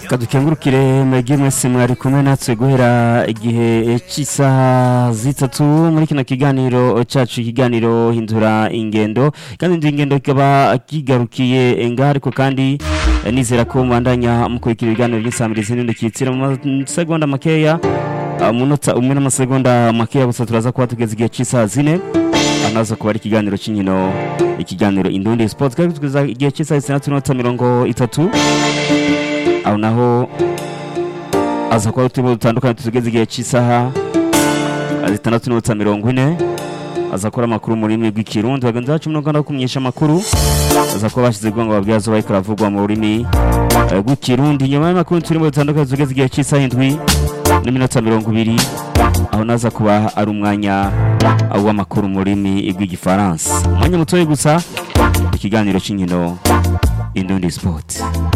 kadukengurukire mwege mwese mwari kumwe natwe guhera igihe cy'isaha zitatu muri kino kiganiro cacu ikiganiro hindura ingendo kandi hindura ingendo kikaba kigarukiye ngaha ariko kandi eh, nizera ko mubandanya mukurikira ibiganiro by'insamirizi n'indi kitsira mu masegonda makeya ah, umunota umwe n'amasegonda makeya gusa turaza kuba tugeze igihe cy'isaha zine anaza kuba ari ikiganiro cy'inkino ikiganiro indundi sport kandi tugeza igihe cy'isaha zitandatu n'inota mirongo itatu aho naho aza kuba uturimo dutandukanye tugeze igihe cy'isaha zitandatu n'inota mirongo ine aza gukora amakuru mu rurimi rw'ikirundi bagenzi bacu mu rwanda kumenyesha amakuru aza kuba bashyize ngo babwira zo bariko baravugwa mu rurimi eh, rw'ikirundi nyuma y'amakuru turimo dutandukanye tugeze igihe cy'isaha indwi n'iminota mirongo ibiri aho naza kuba ari umwanya ah, w'amakuru mu rurimi rw'igifaransa umwanya mutoya gusa ikiganiro cy'inkino indundi sport